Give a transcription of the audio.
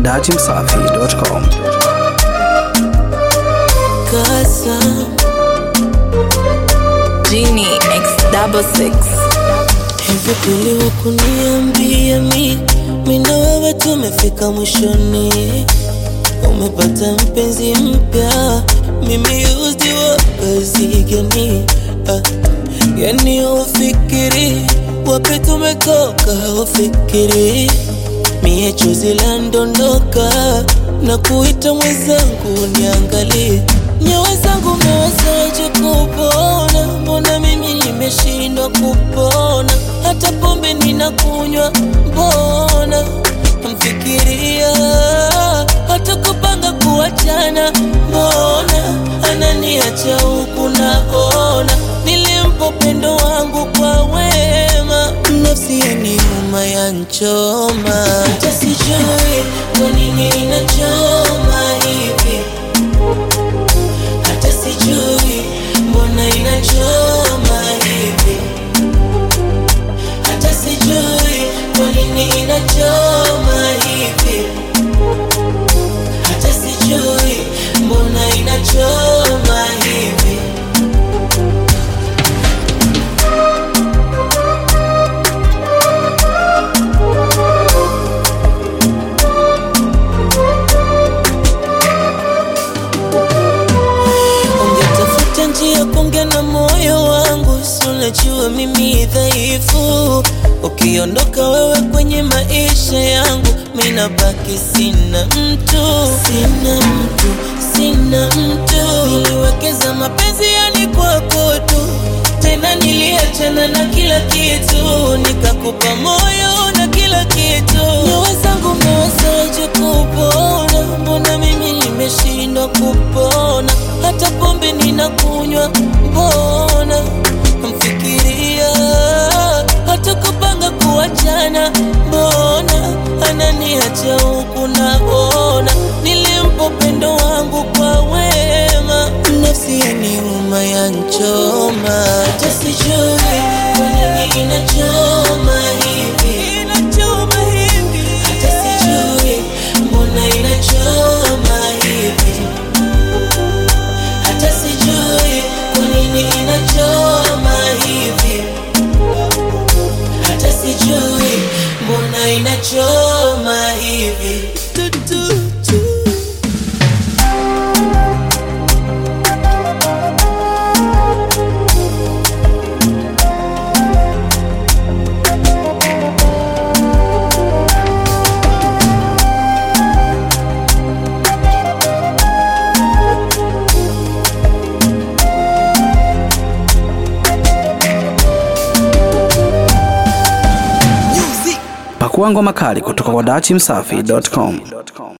dachimsafi.com. Kasa Genie X double six. hivi kweli wakuniambia mi mi na wewe tumefika mwishoni, umepata mpenzi mpya, mimi used wa kazi gani? Ah, yani ufikiri wapi tumetoka, ufikiri mie chozi la ndondoka na kuita mwenzangu niangalie nyawa zangu mewezaje kupona mbona mimi nimeshindwa kupona hata pombe ninakunywa mbona mfikiria hata kupanga kuachana mbona ananiacha huku naona nilimpa upendo wangu kwa wema nafsi yaniuma yanchoma hata sijui kwa nini inachoma hivi hata sijui mbona inachoma hivi hata sijui kwa nini inachoma hivi hata sijui mbona inachoma hivi ungetafuta njia kuongea na moyo wangu, si unajua mimi dhaifu. Ukiondoka wewe kwenye maisha yangu, mimi nabaki sina mtu, sina mtu, sina mtu. Niliwekeza mapenzi yani kwako tu, tena niliachana na kila kitu, nikakupa moyo na kila kitu. Nyoyo zangu mewezaje kupona? Mbona mimi nimeshindwa kupona? Hata pombe ninakunywa, mbona mfikiria? Hata kupanga kuachana, mbona ananiacha huku naona? Nilimpa upendo wangu kwa wema, nafsi yaniuma yanchoma, hata sijui kwa nini inachoma hivi, inachoma hivi, hata sijui mbona inachoma hivi hata sijui kwa nini inachoma hivi, hata sijui mbona inachoma hivi. Tu, tu, tu. Pakua ngoma kali kutoka kwa dachimsafi.com.